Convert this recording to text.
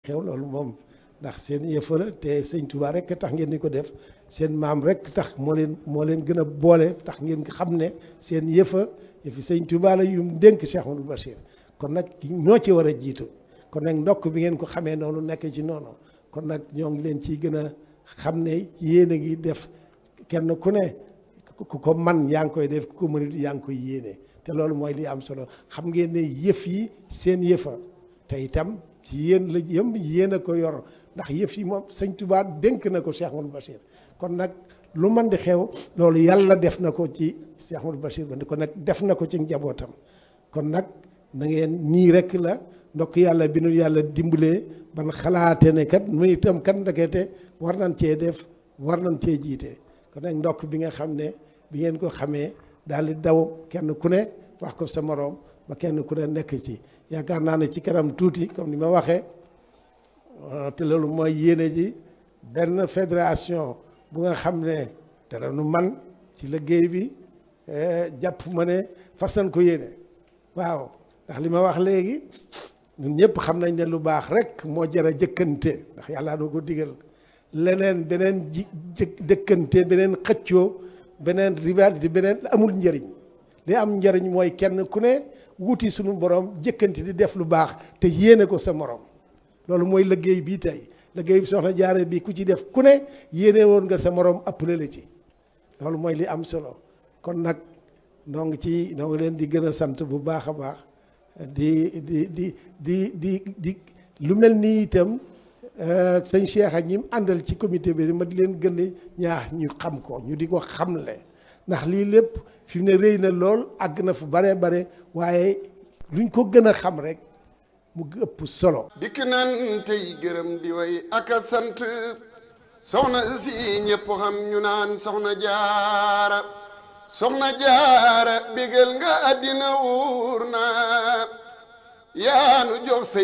xew loolu moom ndax seen yëfa la te sëñ Touba rek tax ngeen di ko def seen maam rek tax moo leen moo leen gën a boole tax ngeen xam ne seen yëfa yëfi sëñ Touba la yu mu dénk Cheikh Amadou Bachir kon nag ñoo ci war a jiitu kon nag ndokk bi ngeen ko xamee noonu nekk ci noonu kon nag ñoo ngi leen ciy gën a xam ne yéen a ngi def kenn ku ne ku ko man yaa ngi koy def ku ko mënut yaa ngi koy yéene te loolu mooy li am solo xam ngeen ne yëf yi seen yëfa te itam ci yéen la yëm yéen a ko yor ndax yëf yi moom sëñ Touba dénk na ko Cheikh Amadou Bachir kon nag lu man di xew loolu yàlla def na ko ci Cheikh Amadou Bachir ba kon nag def na ko ci njabootam kon nag na ngeen nii rek la ndokk yàlla bi nu yàlla dimbalee ban xalaate ne kat mu itam kat ndekete war nañ cee def war nañ cee jiite kon nag ndokk bi nga xam ne bi ngeen ko xamee daal di daw kenn ku ne wax ko sa moroom ba kenn ku ne nekk ci yaakaar naa ne ci kanam tuuti comme ni ma waxee te loolu mooy yéene ji benn fédération bu nga xam ne dara nu man ci liggéey bi jàpp ma ne fas nañ ko yéene waaw ndax li ma wax léegi ñun ñëpp xam nañ ne lu baax rek moo jar a jëkkante ndax yàlla doo ko digal leneen beneen ji jëkkante beneen xëccoo beneen rivalité beneen amul njëriñ li am njëriñ mooy kenn ku ne wuti suñu borom jëkkante di def lu baax te yéene ko sa morom loolu mooy liggéey bii tey liggéey bi soxna jaare bi ku ci def ku ne yéene woon nga sa morom ëppale la ci loolu mooy li am solo kon nag noo ngi ci noo ngi leen di gën a sant bu baax a baax di di di di di di lu mel nii itam sëñ Cheikh ak ñi mu àndal ci comité bi ma di leen gën a ñaax ñu xam ko ñu di ko xamle ndax lii lépp fi mu ne rëy na lool àgg na fu bare bare waaye luñ ko gën a xam rek mu ëpp solo. dikk nan tey gërëm di way ak a sant soxna si ñëpp xam ñu naan soxna jaara soxna jaara bégal nga àddina wuur na yaanu jox